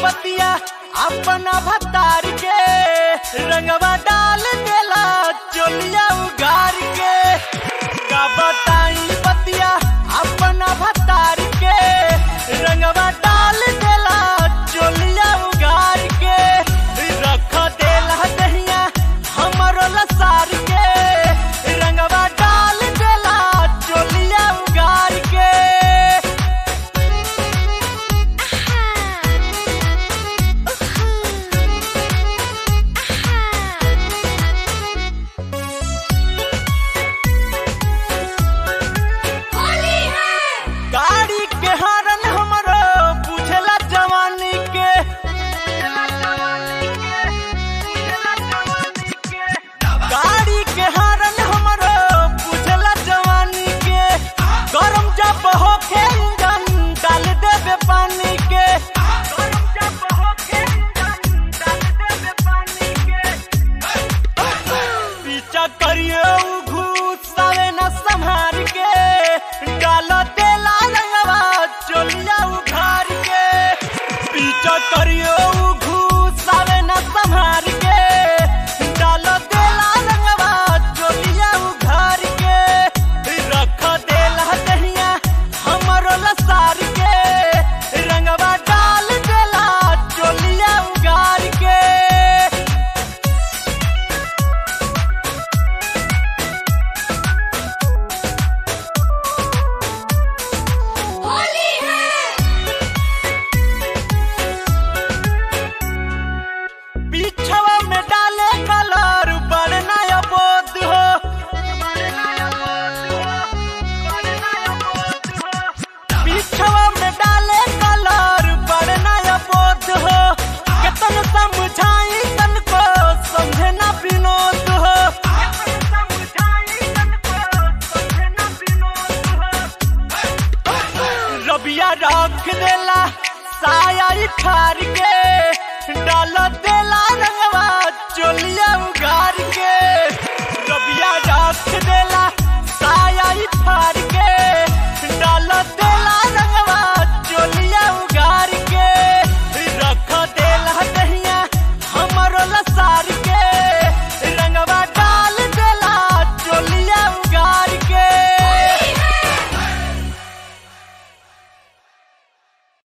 बतिया अपना भतार के रंगवा डाल देला चोलिया उगार के का बताई बतिया अपना भतार के रंगवा डाल देला चोलिया उगार के रख देला दहिया हमरो लसार के रंगवा डाल देला चोलिया उगार के गाड़ी के हरन हमरो बुझला जवानी के गाड़ी के हरन हमरो बुझला जवानी के गरम जब होखे इंजन डाल देबे पानी के गरम जब होखे इंजन डाल देबे पानी के पीछा करियो उ घुसावे न संहार के डाल देला रंगवा चोलिया उघार के पीछा करियो उ घुसावे न संहार के डाल देला रंगवा चोलिया उघार के रख देला दहिया हमरो लसार के रंगवा डाल देला चोलिया उघार के पीछवा में डाले कलर बड़ नया बोध हो पीछवा में डाले कलर बड़ नया बोध हो केतन समझाई तन को समझे ना विनोद हो रबिया रख देला साया ठार के डाल देला